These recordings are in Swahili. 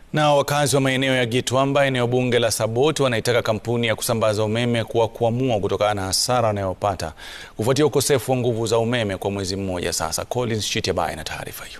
Na wakazi wa maeneo ya Gitwamba, eneo bunge la Saboti, wanaitaka kampuni ya kusambaza umeme kuwakwamua kutokana na hasara wanayopata kufuatia ukosefu wa nguvu za umeme kwa mwezi mmoja sasa. Collins Chitiabai na taarifa hiyo.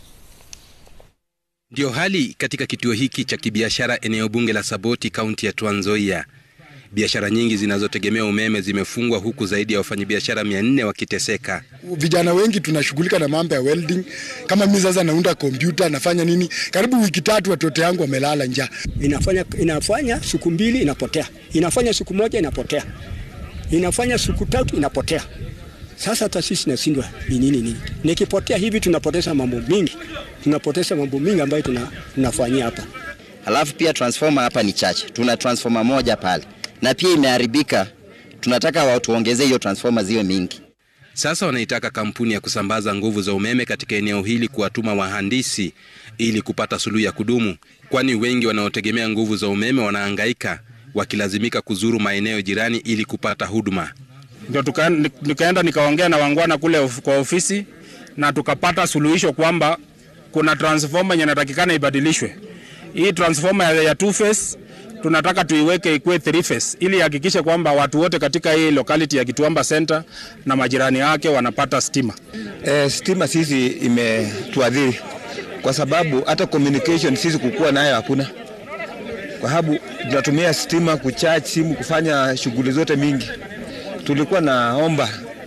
Ndio hali katika kituo hiki cha kibiashara eneo bunge la Saboti, kaunti ya Trans Nzoia. Biashara nyingi zinazotegemea umeme zimefungwa huku zaidi ya wafanyabiashara mia nne wakiteseka. Vijana wengi tunashughulika na mambo ya welding. Kama mimi sasa naunda kompyuta, nafanya nini, karibu wiki tatu watoto yangu wamelala njaa. Inafanya, inafanya siku mbili inapotea, inafanya siku moja inapotea, inafanya siku tatu inapotea. Sasa hata sisi nashindwa ni nini nini, nikipotea hivi tunapoteza mambo mingi, tunapoteza mambo mingi ambayo tuna, tunafanyia hapa. Halafu pia transformer hapa ni chache, tuna transformer moja pale na pia imeharibika. Tunataka watuongezee hiyo transformer ziwe mingi. Sasa wanaitaka kampuni ya kusambaza nguvu za umeme katika eneo hili kuwatuma wahandisi ili kupata suluhu ya kudumu, kwani wengi wanaotegemea nguvu za umeme wanahangaika wakilazimika kuzuru maeneo jirani ili kupata huduma. Ndio tukaenda nikaongea na wangwana kule of, kwa ofisi na tukapata suluhisho kwamba kuna transformer yenye inatakikana ibadilishwe. Hii transformer ya two phase tunataka tuiweke ikuwe three phase ili hakikishe kwamba watu wote katika hii locality ya Gitwamba Center na majirani yake wanapata stima. E, stima sisi imetuadhiri kwa sababu hata communication sisi kukuwa nayo hakuna, kwa sababu tunatumia stima kucharge simu kufanya shughuli zote mingi. Tulikuwa naomba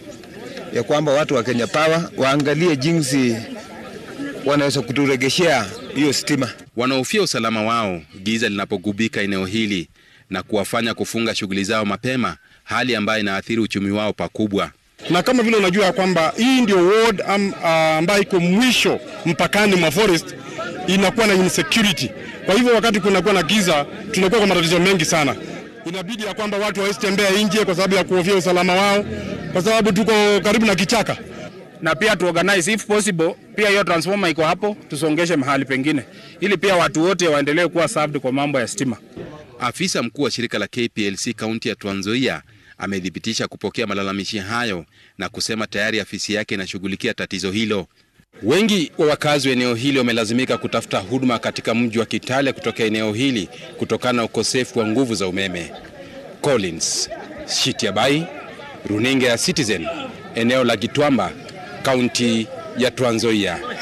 ya kwamba watu wa Kenya Power waangalie jinsi wanaweza kuturegeshea hiyo stima. Wanahofia usalama wao giza linapogubika eneo hili na kuwafanya kufunga shughuli zao mapema, hali ambayo inaathiri uchumi wao pakubwa. Na kama vile unajua kwamba hii ndio ward am, uh, ambayo iko mwisho mpakani mwa forest, inakuwa na insecurity. Kwa hivyo wakati kunakuwa na giza, tunakuwa kwa matatizo mengi sana. Inabidi ya kwamba watu hawezi tembea nje kwa sababu ya kuhofia usalama wao, kwa sababu tuko karibu na kichaka na pia tu organize if possible, pia hiyo transformer iko hapo, tusongeshe mahali pengine, ili pia watu wote waendelee kuwa served kwa mambo ya stima. Afisa mkuu wa shirika la KPLC kaunti ya Trans Nzoia amethibitisha kupokea malalamishi hayo na kusema tayari afisi yake inashughulikia tatizo hilo. Wengi wa wakazi wa eneo hili wamelazimika kutafuta huduma katika mji wa Kitale kutoka eneo hili kutokana na ukosefu wa nguvu za umeme. Collins Shitiabai, runinga ya Citizen, eneo la Gitwamba, kaunti ya Trans Nzoia.